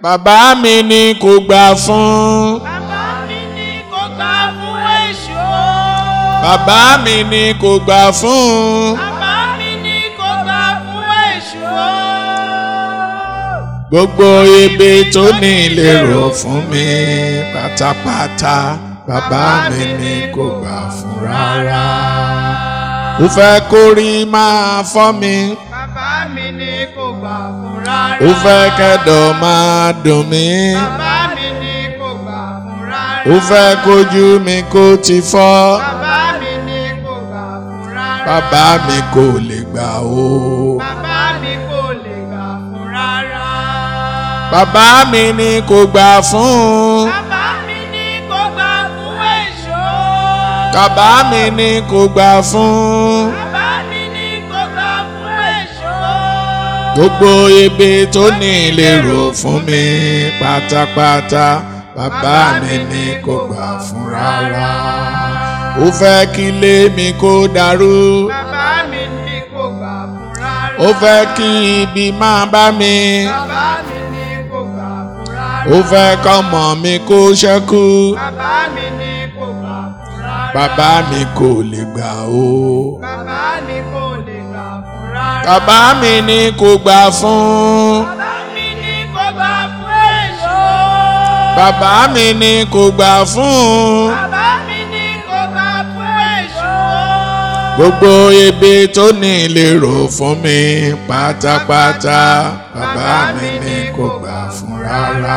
bàbá mi ni kò gbà fún bàbá mi ní kò gbà fún èṣù. bàbá mi ni kò gbà fún bàbá mi ní kò gbà fún èṣù. gbogbo ibi tó ní ìlérò fún mi pátápátá bàbá mi ni kò gbà fún rárá ó fẹ́ kórí máa fọ́ mi bàbá mi ní kò gbà fún rárá. ó fẹ́ kẹ́dọ̀ máa dùn mí bàbá mi ní kò gbà fún rárá. ó fẹ́ kójú mi kó ti fọ́ bàbá mi ní kò gbà fún rárá. bàbá mi kò lè gbà ó. bàbá mi kò lè gbà fún rárá. bàbá mi ni kò gbà fún bàbá mi ní kò gbà fún èṣù. bàbá mi ni kò gbà fún bàbá mi ní kò gbà fún èṣù. gbogbo ibi tó ní ìlérò fún mi pátápátá bàbá mi ni kò gbà fún rárá ó fẹ́ kí ilé mi kó dàrú bàbá mi ní kò gbà fún rárá. ó fẹ́ kí ibi máa bá mi bàbá mi ní kò gbà fún rárá. ó fẹ́ kọ́mọ mi kó ṣẹ́kù bàbá mi ní kò gbà fún rárá. bàbá mi kò lè gbà ó. bàbá mi kò lè gbà fún rárá. bàbá mi ni kò gbà fún bàbá mi ní kò gbà fún èṣù. bàbá mi ni kò gbà fún bàbá mi ní kò gbà fún èṣù. gbogbo ibi tó ní ìlérò fún mi pátápátá bàbá mi ni kò gbà fún rárá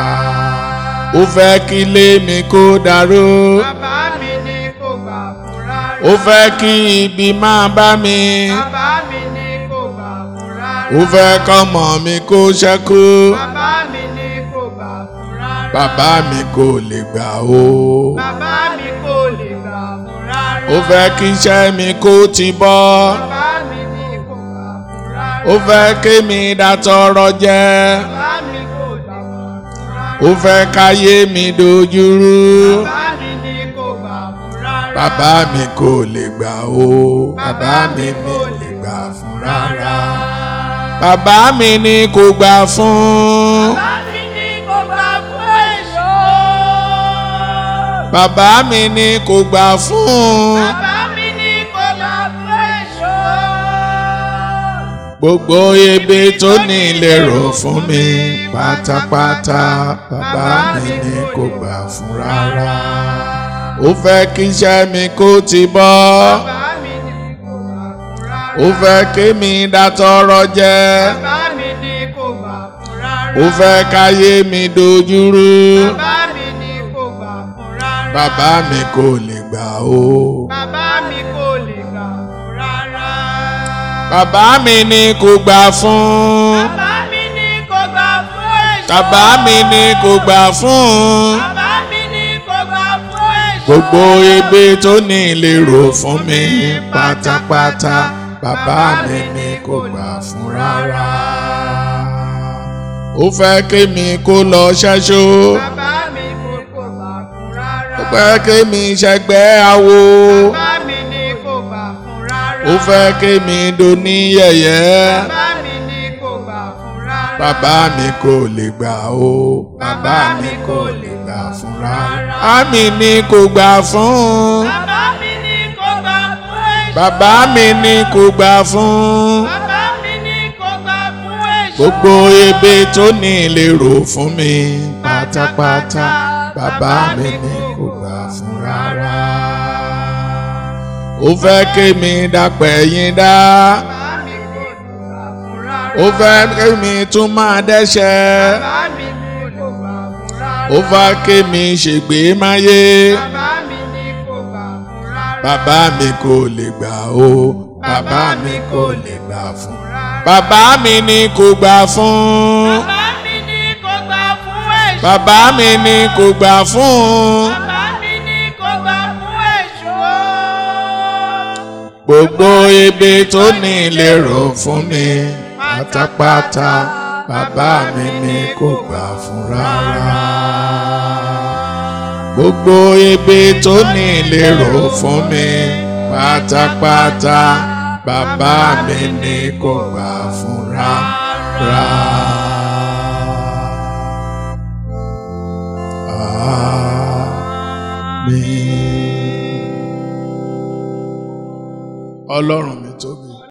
ó fẹ́ kí ilé mi kó dàrú bàbá mi ní kò gbà fún rárá. ó fẹ́ kí ibi máa bá mi bàbá mi ní kò gbà fún rárá. ó fẹ́ kọ́mọ mi kó ṣẹ́kù bàbá mi ní kò gbà fún rárá. bàbá mi kò lè gbà ó. bàbá mi kò lè gbà fún rárá. ó fẹ́ kí iṣẹ́ mi kó ti bọ́ bàbá mi ní kò gbà fún rárá. ó fẹ́ kí mi dátọrọ jẹ bàbá mi kò gbà fún rárá. ó fẹ́ káyé mi dojúrú bàbá mi ní kò gbà fún rárá. bàbá mi kò lè gbà ó bàbá mi ní kò lè gbà fún rárá bàbá mi ní kò gbà fún bàbá mi ní kò gbà fún èṣù. bàbá mi ní kò gbà fún bàbá mi ní kò gbà fún èṣù. gbogbo ibi tó ní ìlérò fún mi pátápátá bàbá mi ní kò gbà fún rárá ó fẹ́ kí iṣẹ́ mi kó ti bọ́ bàbá mi ní kò gbà fún rárá. ó fẹ́ kí mi dátọrọ jẹ bàbá mi ní kò gbà fún rárá. ó fẹ́ káyé mi dojúrú bàbá mi ní kò gbà fún rárá. bàbá mi kò lè gbà ó bàbá mi kò lè gbà fún rárá. bàbá mi ní kò gbà fún bàbá mi ní kò gbà fún èṣù. bàbá mi ní kò gbà fún bàbá mi ní kò gbà fún èṣù. gbogbo ibi tó ní ìlérò fún mi pátápátá bàbá mi ní kò gbà fún rárá ó fẹ́ kí mi kó lọ ṣẹ́ṣó bàbá mi ní kò gbà fún rárá. ó fẹ́ kí mi ṣẹgbẹ́ awo bàbá mi ní kò gbà fún rárá. ó fẹ́ kí mi doni yẹ̀yẹ́ bàbá mi ní kò gbà fún rárá. bàbá mi kò lè gbà ó bàbá mi kò lè gbà fún rárá àmì ni kò gbà fún bàbá mi ní kò gbà fún èṣù. bàbá mi ni kò gbà fún bàbá mi ní kò gbà fún èṣù. gbogbo ibi tó ní ìlérò fún mi pátápátá bàbá mi ni kò gbà fún rárá ó fẹ́ kí mi dapẹ̀ yín dá bàbá mi ní kò gbà fún rárá. ó fẹ́ kí mi tún máa dẹ́ṣẹ̀ bàbá mi ní kò gbà fún rárá. ó fẹ́ kí mi ṣègbè máyé bàbá mi ní kò gbà fún rárá. bàbá mi kò lè gbà ó bàbá mi kò lè gbà fún rárá. bàbá mi ni kò gbà fún bàbá mi ní kò gbà fún èṣù. bàbá mi ni kò gbà fún bàbá mi ní kò gbà fún èṣù. gbogbo ibi tó ní ìlérò fún mi pátápátá bàbá mi ni kò gbà fún rárá gbogbo ibi tó ní ìlérò fún mi pátápátá bàbá mi ni kò gbà fún rárá. mi. ọlọ́run mi tóbi.